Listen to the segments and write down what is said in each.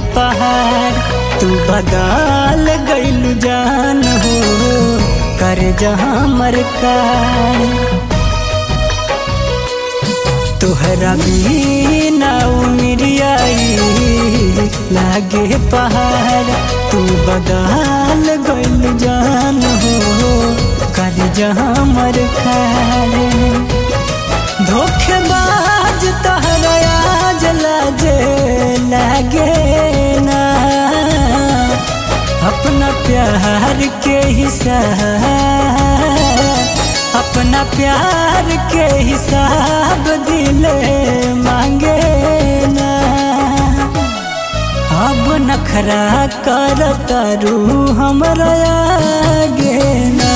पहाड़ तू बदल गइलू जान हो कर जहाँ मरकार तोहरा बिना उमरियाई लागे पहाड़ तू बदल गइल जान हो कर जहाँ मरकार धोखेबाज तहरा आज लाजे लागे ना अपना प्यार के हिसाब अपना प्यार के हिसाब दिले मांगे ना अब नखरा कर तारू हमरा आगे ना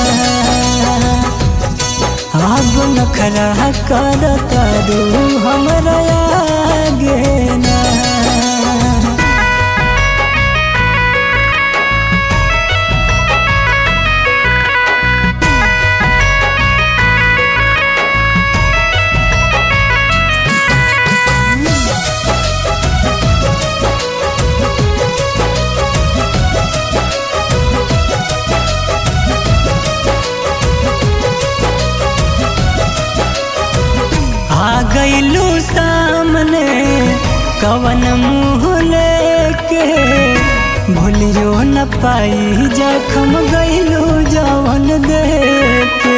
अब नखरा कर तारू हमरा आगे ना आ गईलू सामने कवन मुँह लेके भूलियो न पाई जखम गईलू जवन देके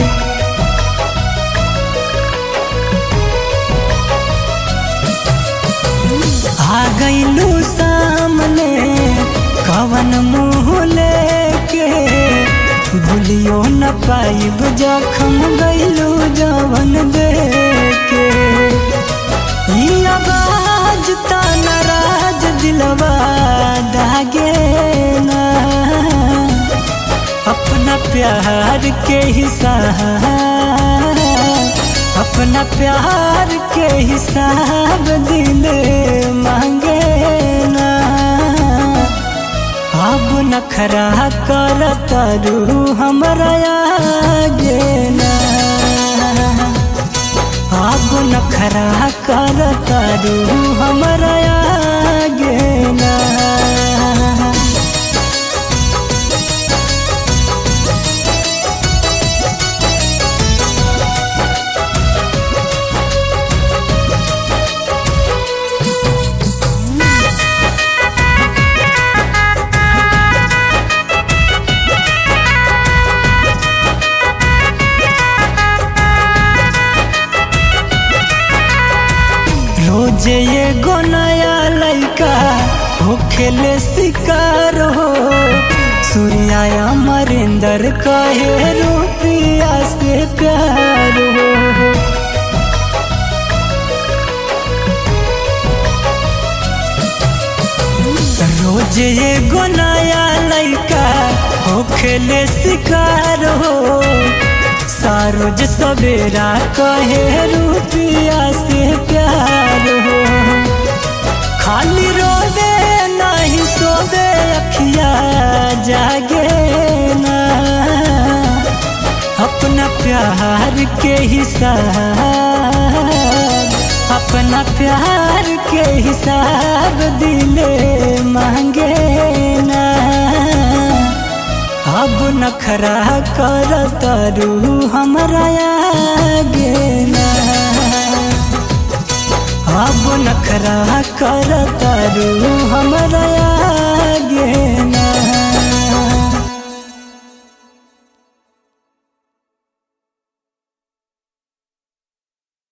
आ गईलू सामने कवन मुँह लेके भूलियो न पाइब जखम गईलू जवन देके ई आवाज ता नाराज दिलवा दागे ना अपना प्यार के हिसाब अपना प्यार के हिसाब दिल मांगे ना अब नखरा कर तारू हमरा आगे ना अब नखरा कर तारू हमरा आगे ना रोज ये गो नया लैका हो खेले शिकार हो सूर्या अमरिंदर कहे रुपिया से प्यार हो रोज ये गो नया लैका हो खेले शिकार हो सारोज सवेरा कहे रुपिया से प्यार हो खाली रोवे नहीं सोवे अखिया जागे ना अपना प्यार के हिसाब अपना प्यार के हिसाब दिले मांगे ना अब नखरा कर तारू हमरा आगे ना अब नखरा कर तारू हमरा आगे